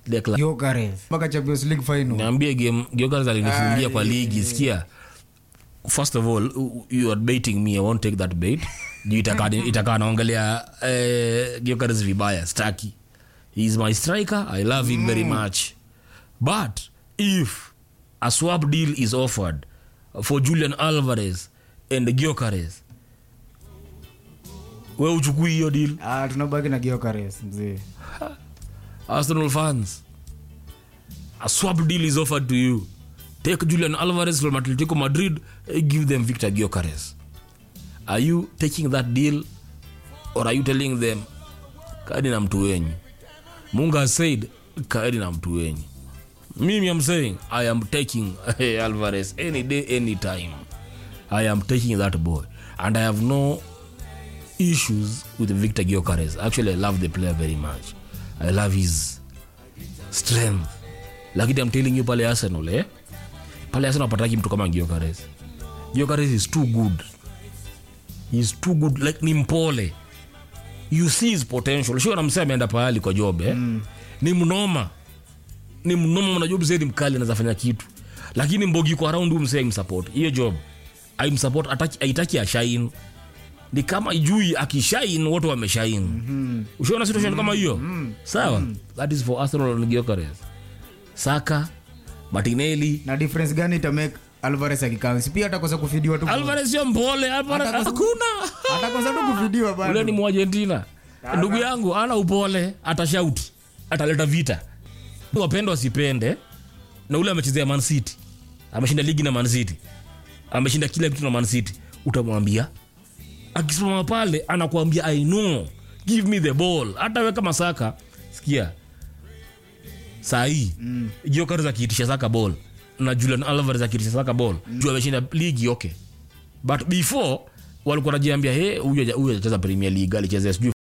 Declan. Gyökeres. mpaka champions league final niambie game Gyökeres alinifungia kwa ligi sikia first of all u- you are baiting me i won't take that bait juu itakaa itakaa naongelea eh, Gyökeres vibaya staki he is my striker i love him very much but if a swap deal is offered for julian alvarez and Gyökeres we uchukui hiyo deal ah, tunabaki na Gyökeres mzee Arsenal fans, a swap deal is offered to you. Take Julian Alvarez from Atletico Madrid, eh, give them Victor Gyökeres. Are you taking that deal or are you telling them kaeni na mtu wenyu? Munga has said kaeni na mtu wenyu. Mimi am saying I am taking Alvarez any day, any time. I am taking that boy and I have no issues with Victor Gyökeres. Actually, I love the player very much. I love his strength. Lakini I'm telling you pale Arsenal, eh? Pale Arsenal pataki mtu kama Gyökeres. Gyökeres is too good. He's too good like ni mpole. You see his potential. Sio namsema ameenda pahali kwa job, eh? Ni mnoma. Ni mnoma mna job zaidi mkali anaweza fanya kitu. Lakini mbogi kwa around hum saying support. Hiyo job. I'm support ataki aitaki ashine ni kama ijui akishain wote wameshain mm-hmm. ushaona situation kama hiyo sawa that is for arsenal and Gyökeres saka martinelli na difference gani itamake alvarez akikansi pia atakosa kufidiwa tu alvarez sio mpole Alvarez- Hata kwa- hakuna atakosa tu kufidiwa ule ni bado muargentina ndugu yangu ana upole atashauti ataleta vita wapende wasipende na ule amechezea man city ameshinda ligi na man city ameshinda kila kitu na man city utamwambia akisimama pale anakuambia i know give me the ball hata we kama saka sikia sahii mm. Gyökeres akiitisha saka ball na julian alvarez akiitisha saka ball mm. juu ameshinda ligi okay but before walikuwa najiambia he huyu haja- huyu acheza premier league alichezea sijui